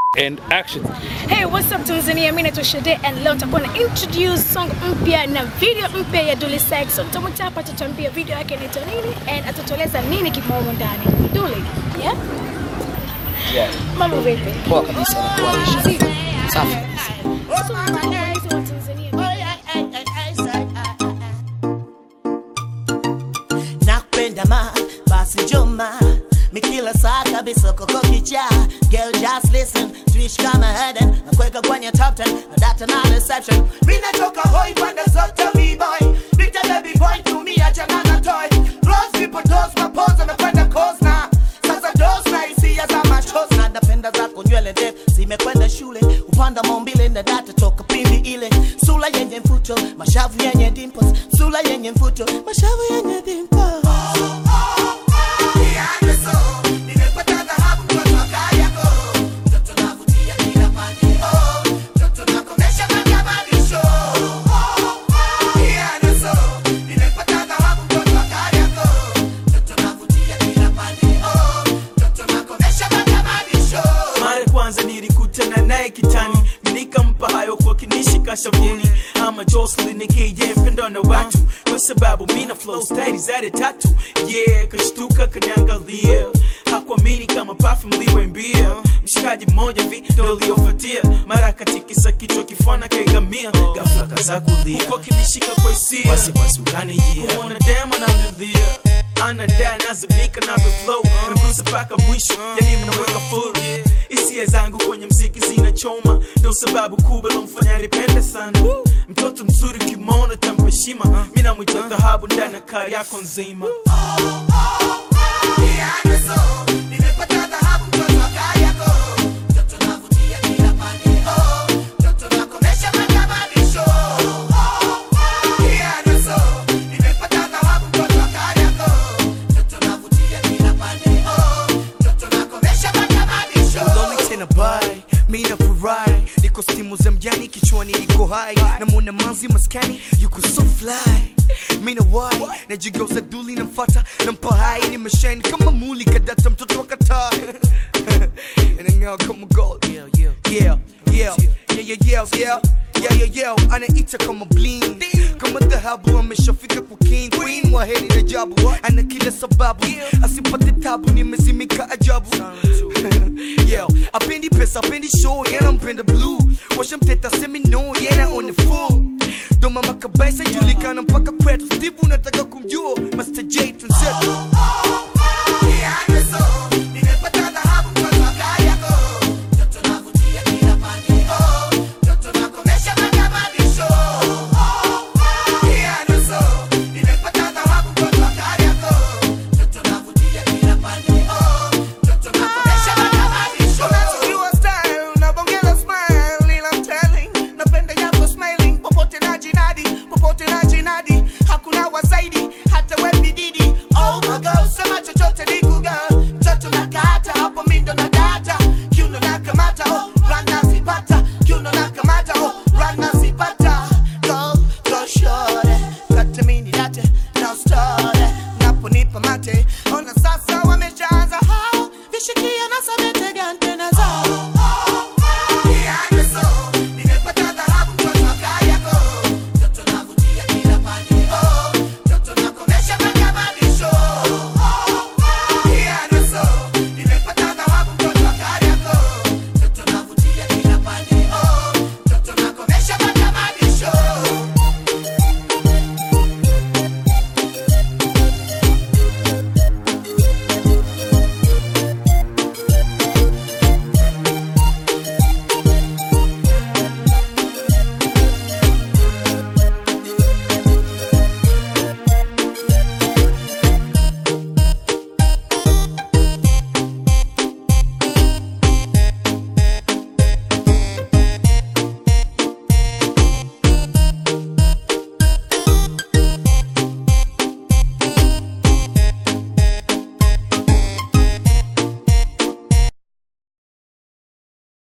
and action. Hey, what's up Tanzania? Mimi naitwa Shade and leo nitakuwa na introduce song mpya na video mpya ya Dully Sykes. So tutamwita hapa atatuambia video yake inaitwa nini and atatueleza nini kimo humo ndani. Dully, yeah? Yeah. Mambo vipi? Poa kabisa nakuwa Si- safi kabisa. So, guys wa Tanzania. nakupenda ma basi njoma mikila saa kabisa koko kicha girl just listen tuishi kama Eden nakuweka kwenye top 10 na data na reception mimi natoka hoi pande zote b-boy Bita baby boy tumia chana na toy close people toes mapoza amekwenda coast na sasa dos na hisia za machos na napenda zako nywele ndefu zimekwenda shule upanda maumbile na data toka pindi ile sula yenye mfuto mashavu yenye dimples sula yenye mfuto mashavu yenye dimples mara ya kwanza nilikutana naye kitani nikampa hayo kwa kinishika shavuni ama Jocelyn nikije mpendo na watu kwa sababu mina flow style zade tatu yeah kashtuka kaniangalia hakuamini kama perfume liwembia mshikaji mmoja vi ndo uliofuatia mara katikisa kichwa kifana kaigamia ghafla kaza kulia huko kinishika kwa hisia wasiwasi ukanijia kuona dema namlilia anadai nazimika navyo flow nagusa mpaka mwisho yani mnaweka full hisia zangu kwenye mziki zinachoma ndo sababu kubwa lomfanya nipende sana mtoto mzuri kimona tampeshima mi namwita dhahabu ndani ya kari yako nzima Loli tena bai mi nafurahi niko stimu za mjani kichwani iko hai namwona manzi maskani yuko so fly mi na wai najigeuza duli namfata nampa hai nimeshine kama muli kadata mtoto wa kataa inang'aa kama gold yeah yeah yeah yeah yeah yeah yeah yeah yeah yeah anaita kama bling kama dhahabu ameshafika kwa king queen wa heri na jabu ana kila sababu asipate tabu nimezimika ajabu yeah apendi pesa apendi show yana mpenda blue washamteta semi no yana on the full ndo mama kabisa julikana mpaka kwetu steve unataka kumjua master j tunset